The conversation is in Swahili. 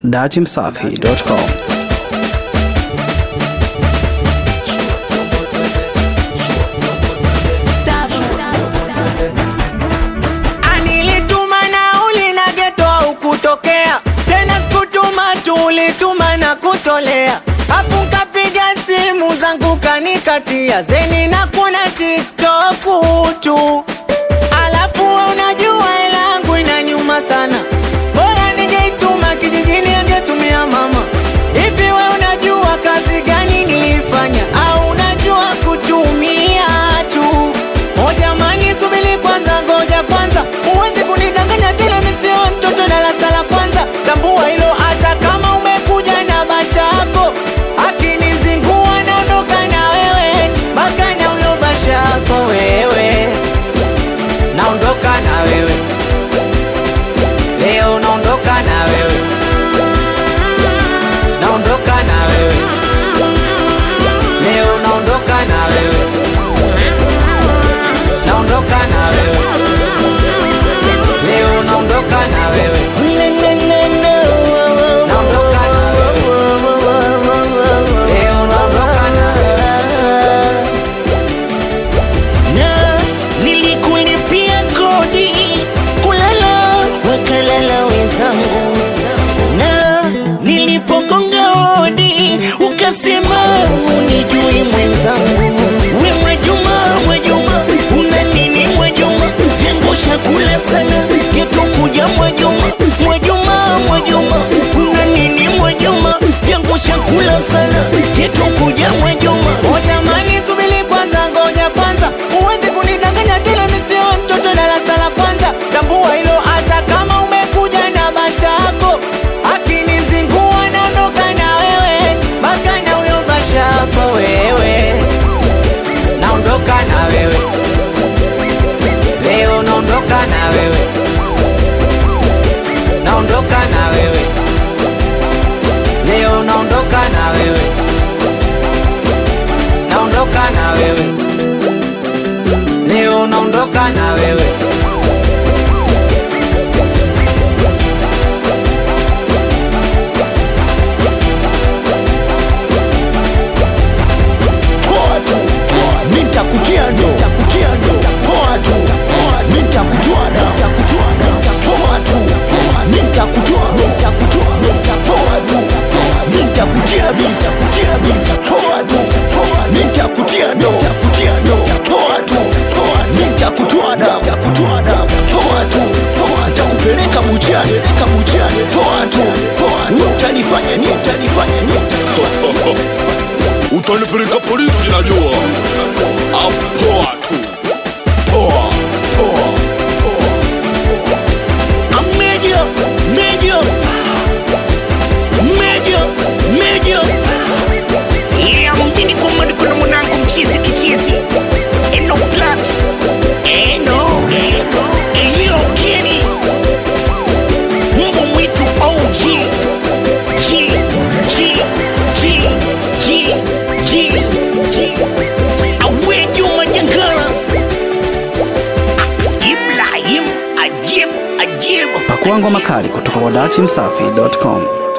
datimsafi.com Anilituma nauli na geto au kutokea tena, sikutuma tu, ulituma na kutolea. Afu kapiga simu zangu kanikatia zeni na kuna TikTok tu, alafu unajua hela yangu inaniuma sana, bora ningeituma kijijini angetumia mama. Hivi we unajua kazi gani nilifanya au unajua kutumia tu? O jamani, subiri kwanza, ngoja kwanza, huwezi kunidanganya tena, mimi sio mtoto darasa la kwanza. Tambua hilo, hata kama umekuja na basha yako, akinizingua naondoka na wewe, baka na huyo basha yako wewe, naondoka na wewe leo, naondoka na wewe, naondoka na wewe leo, naondoka na wewe naondoka na wewe leo, naondoka na wewe naondoka na wewe leo, naondoka na wewe na nilikulipia kodi kulala wakalala wenzangu, na nilipogonga hodi ukasema unijui mwenzangu. We Mwajuma, Mwajuma, una nini Mwajuma? Vyangu shakula sana geto kuja Mwajuma, Mwajuma, Mwajuma, una nini Mwajuma? Vyangu shakula sana geto kuja Mwajuma. O jamani, subiri kwanza, ngoja kwanza, huwezi kunidanganya tena, mimi sio mtoto darasa la kwanza. Tambua hilo, hata kama umekuja na basha yako, akinizingua naondoka na wewe, baka na huyo basha yako wewe, naondoka na wewe leo, naondoka na wewe, naondoka na wewe leo, naondoka na wewe naondoka na wewe leo, naondoka na wewe Poa tu, poa, mi nitakutia ndo, nitakutia ndo, poa tu, poa, mi nitakujua da, nitakujua da, poa tu, poa, mi nitakujua, mi nitakujua, mi nita- poa tu, poa, mi nitakutia bisa, kutia bisa, poa tu, poa, mi nitakutia ndo, nitakutia ndo, poa tu, poa, mi nitakujua da, nitakujua da, poa tu, poa, nitakupeleka buchani, peleka buchani, poa tu, poa, wewe utanifanya nini, utanifanya nini, utanipeleka polisi najua apoa tu poa poa I'm major, major, major, major. Yeah, mjini kwa mwani kuna mwanangu mchizi kichizi. Eno plat, eno, iyo keni. Mbwa mwitu OG. G, G, G, G, G, G. Awe Juma Jangala. Ibrahim Ajib, Ajib. Pakua ngoma kali kutoka kwa datimsafi.com.